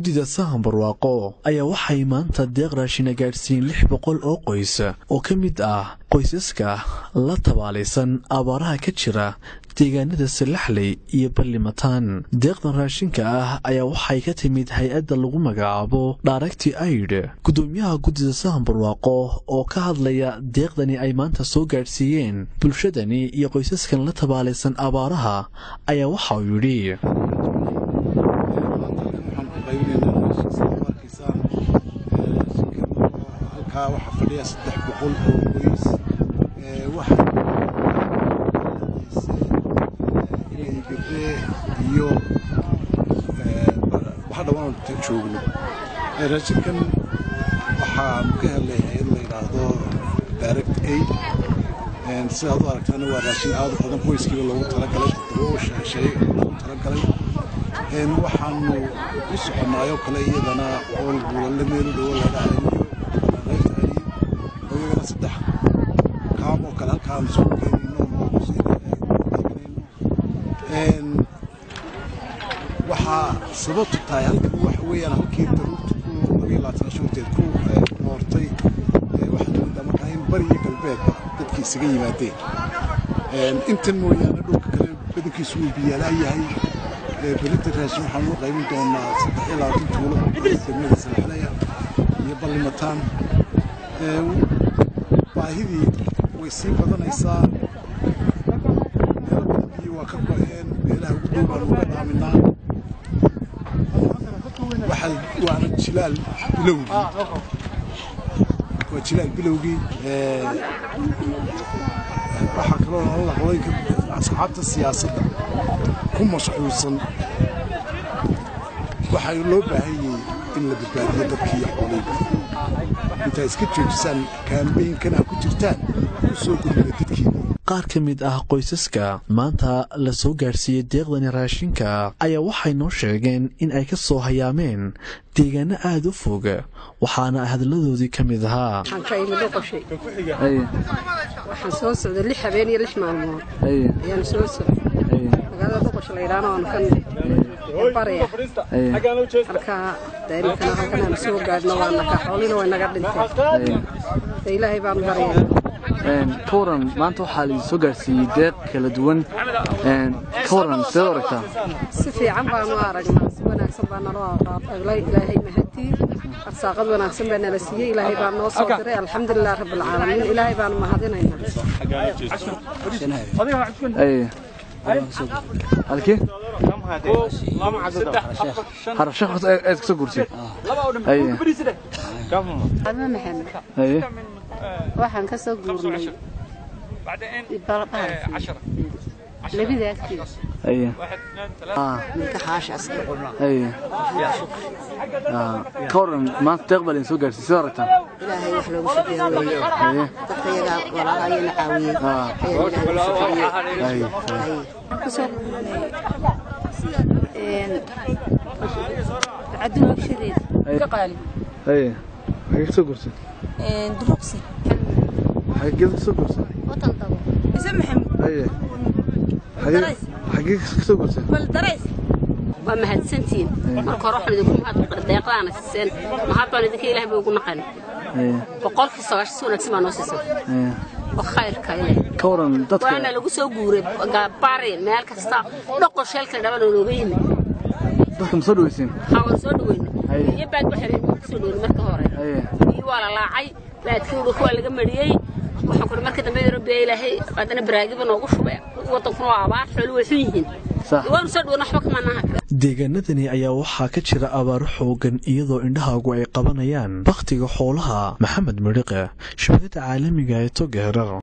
guddida sahan barwaaqo ayaa waxay maanta deeq raashina gaadhsiiyeen lix boqol oo qoys oo ka mid ah qoysaska la tabaalaysan abaaraha ka jira deegaanada salaxley iyo ballimataan deeqdan raashinka ah ayaa waxay ka timid hay-adda lagu magacaabo dhaaregti aid guddoomiyaha guddida sahan barwaaqo oo ka hadlaya deeqdani ay maanta soo gaadhsiiyeen bulshadani iyo qoysaskan la tabaalaysan abaaraha ayaa waxa uu yidhi halkaa waxaa fadhiya saddex boqol oo qoys waxaa inay gabdhe iyo waxa dhawaan joogno raashinkan waxaan ka helay hay-ad la yidhaahdo direct aid sidaad u aragtaana waa raashin aad u badan qoyskiiba loogu talagalay toddoba shay loogu talagalay waxaanu u soconnaayoo kale iyadana ool buulalle meelu dhowo laga hayniyo oo iyagana saddex kaam oo kale halkaan soo keenayno waxaa sababtu tahay halkan waxa weeyaan halkii daruurta ku labiyo labaatan shuurteed ku noortay waxaad moodaa markaa in bari iyo galbeedba dadkii isaga yimaadeen intan mooyaane dhulka kale badankiisu wuu biyaalaa yahay belinta raashin waxaan u qaybin doonaa saddex iyo labaatan tuulo degmada salaxlaya iyo ballimataan baahidii way sii badanaysaa meelo badan biyo waa ka go-een meelaha ugu dhow baan uga dhaaminaa waana jilaal bilowgii waa jilaal bilowgii waxaa kaloo nalala qodoyka asxaabta siyaasadda ku mashquulsan waxaa loo baahanyay in la badbaadiyo dadkii xooleyga intaa iska joojisaan kaambeynkana ku jirtaan u soo gurmada dadkiina qaar ka mid ah qoysaska maanta la soo gaadhsiiyey deeqdani raashinka ayaa waxay noo sheegeen in ay ka soo hayaameen deegaano aada u fog waxaana hadalladoodii ka mid ahaa waxaan ka imi dhoqoshay waxaan soo socday lix habeen iyo lix maalmood ayaan soo socday magaalada dhoqosha la yidhaahna waan ka baraya halkaa daimikana halkanaan soo gaadhno waa naga xoolina way naga dhintay de ilaahay baanu baraya ka waran maanta waxaa laidin soo gaarsiiyey deeq kala duwan ka waran sideed aragtaa si fiican baanu aragnaa si wanaagsan baa naloo aqaaqaylay ilaahay mahadii arsaaqad wanaagsan baa nala siiyey ilaahay baa noo soo diray alxamdulilah rabbilcaalamiin ilaahay baanu mahadinaynaa halkii harashe horta aad kasoo guurtay ama maxamed waxaan ka soo guurnay labida agteeda milka xaashaska ka waran maanta deeq baa laydin soo gaarsiiyey sida aragtaan ilaahay wax loogu shukriyo weeye dadka iyagaa walaalaha ayana caawiyey ayaa ilaahay kusoo guurnay caduwa agshadeeda ka qaali haye xagee kasoo guurtay duruqsi xagee kasoo guurtay watan dabo ise maxamed haye xagee xagee kasoo guurtay bal darays waa mahadsantihiin marka hore waxaan idinku mahad deeqdaana siiseen mahad baan idinka ilaah bay ugu naqan boqolkii sagaashan si wanaagsan baa noo siisan oo khayrka ileh ka waran dadka waana lagu soo guuray bari meel kasta dhoqo sheelka dhaba looga yimi dadka ma soo dhaweyseen haa waan soo dhaweyna iyo baad waxay kusoo dhaweyna marka hore iyo waa la laacay baadkii dhulka waa laga mariyey waxaan kuri marka dambe rabbiya ilaahay haddana baraagiba noogu shubay wadankuna waa abaar xooli way xun yihiin waanu soo dhaweyna waxba kama naha deegaanadani ayaa waxaa ka jira abaaro xoogan iyadoo indhahaagu ay qabanayaan bakhtiga xoolaha maxamed midhiqe shabakada caalamiga ee togeherar